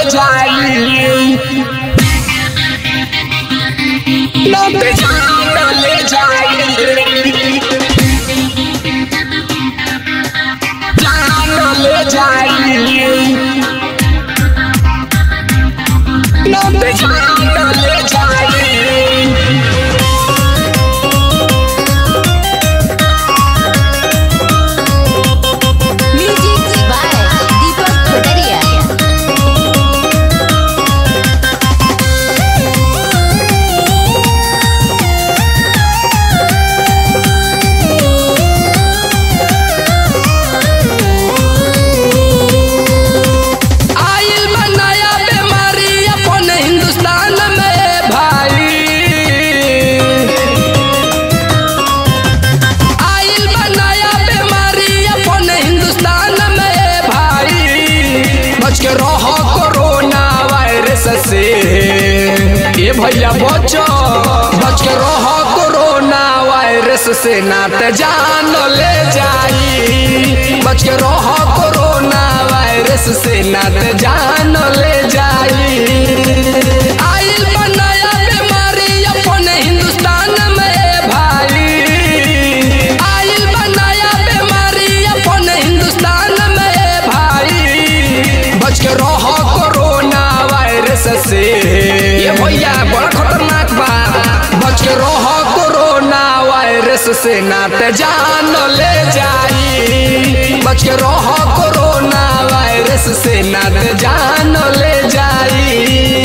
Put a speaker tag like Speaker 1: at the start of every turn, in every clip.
Speaker 1: जाई नत जान ले जाई जान ले जाई नत जान ले जाई
Speaker 2: Music by Deepak Kotaria.
Speaker 1: आइल बनाया बीमारी अपन हिंदुस्तान में भाई आइल बनाया बीमारी अपन हिंदुस्तान में भाई बच के रहो कोरोना वायरस से ये भैया बचो बच के रहो कोरोना वायरस से नात जान ले जाई बच के रहो कोरोना वायरस से नात जान ले जाई आइल बनाया बीमारी अपन हिंदुस्तान में भाई आइल बनाया बीमारी अपन हिंदुस्तान में भाई बच के रहो कोरोना वायरस से ये भैया बड़ा खतरनाक बा बच के रहो कोरोना वायरस से नात जान ले जाई बच के रहो कोरोना वायरस से नात जान ले जाई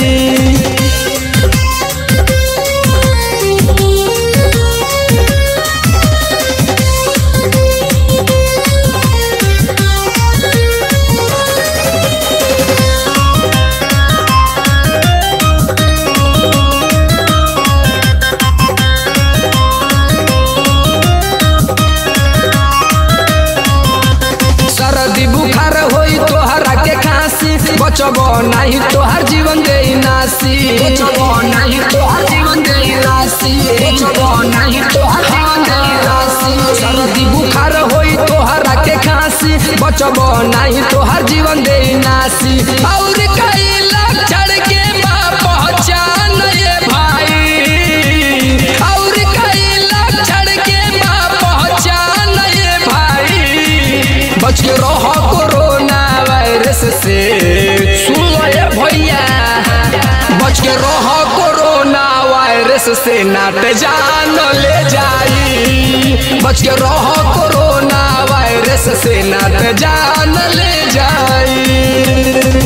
Speaker 1: सरदी बुखार होई तोहरा के खांसी बचब नाही तोहर जीवन दे नासी बचब नाही तोहर जीवन दे नासी बचब नाही तोहर जीवन दे नासी सरदी बुखार होई तोहरा के खांसी बचब नाही तोहर जीवन दे नासी और कई लक्षण के बा पहचान ये भाई और कई लक्षण के बा पहचान ये भाई बच के रहो कोरोना वायरस से सुन लो ये भैया बच के रहो कोरोना वायरस से नाट जान ले जाई बच के रहो कोरोना वायरस से नाट जान ले जाई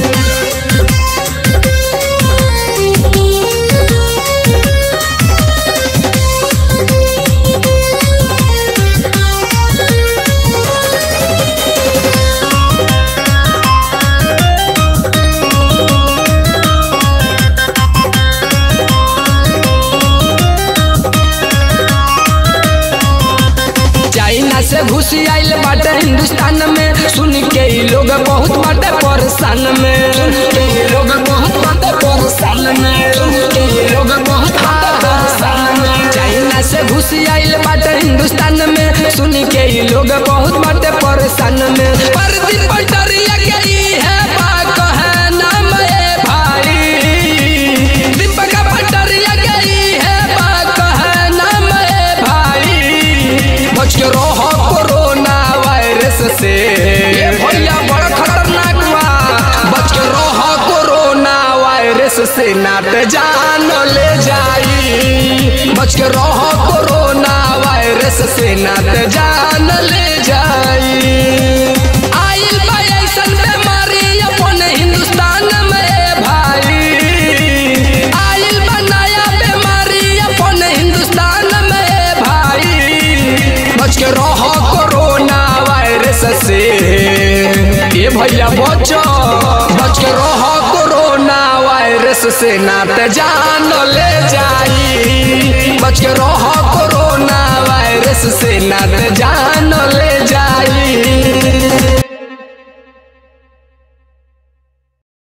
Speaker 1: चाइना से घुसी आइल बाटे हिंदुस्तान में सुन के ई लोग बहुत बाटे परेशान में सुन के ई लोग बहुत बाटे परेशान में सुन के ई लोग बहुत बाटे परेशान में चाइना से घुसी आइल बाटे हिंदुस्तान में सुन के ई लोग बहुत बाटे परेशान में परदी पटरिया के ई है बा कहे नाम ए भाई दीपक पटरिया के ई है बा कहे नाम ए भाई बच के रहो कोरोना वायरस से ये भैया बड़ा खतरनाक बा बच के रहो कोरोना वायरस से नाट जान ले जाई बच के रहो कोरोना वायरस से नाट जान ले जाई आइल बा ऐसन बीमारी अपन हिंदुस्तान में भाई आइल बा नया बीमारी अपन हिंदुस्तान में भाई बच के रहो कोरोना वायरस से ये भैया बचो बच के रहो कोरोना वायरस से नात जान ले जाई बच के रहो कोरोना वायरस से नात जान